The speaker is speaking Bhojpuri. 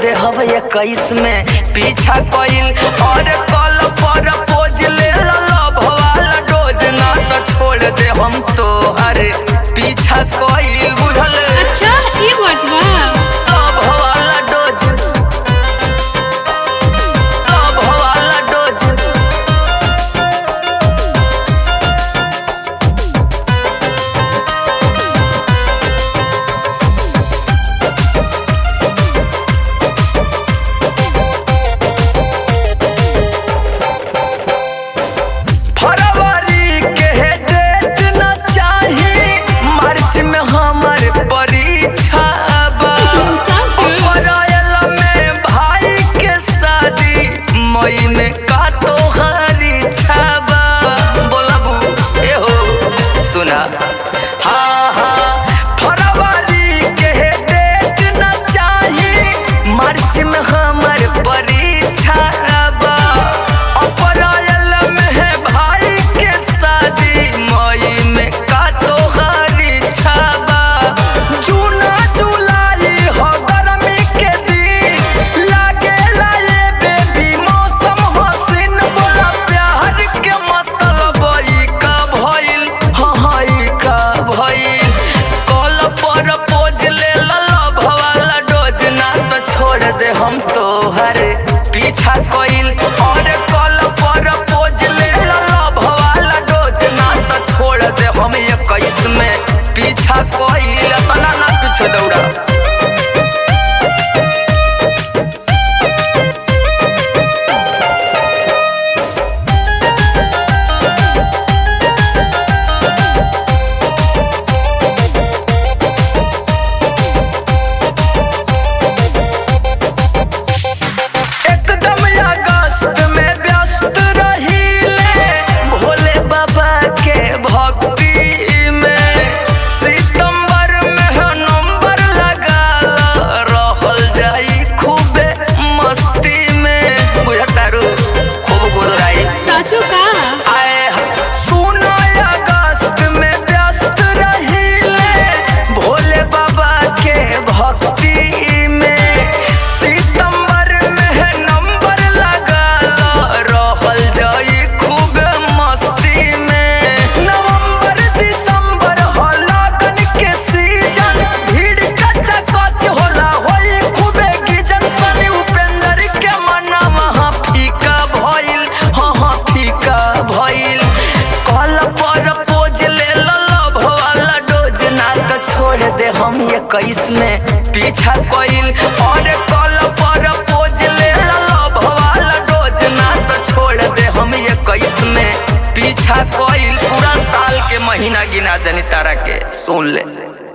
दे हव इक्कीस में पीछा कइल और कल पर पोज ले लव वाला डोज ना तो छोड़ दे हम तो अरे पीछा कइल बुझल अच्छा ये बात बा लव वाला डोज लव वाला डोज फरवरी के डेट न चाही मार्च में हमर परीक्षा बा अप्रैल में भाई के शादी मई में का तोहारी छाबा बोलबू एहो सुना हाँ हाँ फरवरी के डेट न चाही मार्च में हमर परीक्षा बा अप्रैल में है भाई के शादी मई में का तोहारी छाबा जूना जुलाई हो गर्मी के दिन लागे लाए बेबी मौसम हसीन बोला प्यार के मतलब ई का भइल हाँ हाँ ई का भइल कल पर पोज ले लव वाला डोज ना तो छोड़ दे हम तोहर पीछा कइल और कल पर पोज ले लव वाला डोज ना तो छोड़ दे हम इक्कीस में पीछा कइल तना ना पीछे दौड़ा एकदम अगस्त में व्यस्त रहीले भोले बाबा के भक्ति में सितंबर में है नंबर लगा रहल जाई खूबे मस्ती में बुझतारू खूब गुदराई साचो का आए सुनो अगस्त में व्यस्त रहीले भोले बाबा के भक्ति में सितंबर में है नंबर लगा रहल जाई खूब मस्ती में नवंबर दिसंबर हो लगन के सीजन भीड़ कच्चा कच होला होई खूबे गिजन सनी उपेंद्र के मना वहाँ फीका भइल हाँ हाँ फीका भइल कल पर पोज ले लव वाला डोज ना तो छोड़ दे हम इक्कीस में पीछा कइल और कल पर पोज ले लव वाला डोज ना तो छोड़ दे हम इक्कीस में पीछा कइल पूरा साल के महीना गिना देनी तारा के सुन ले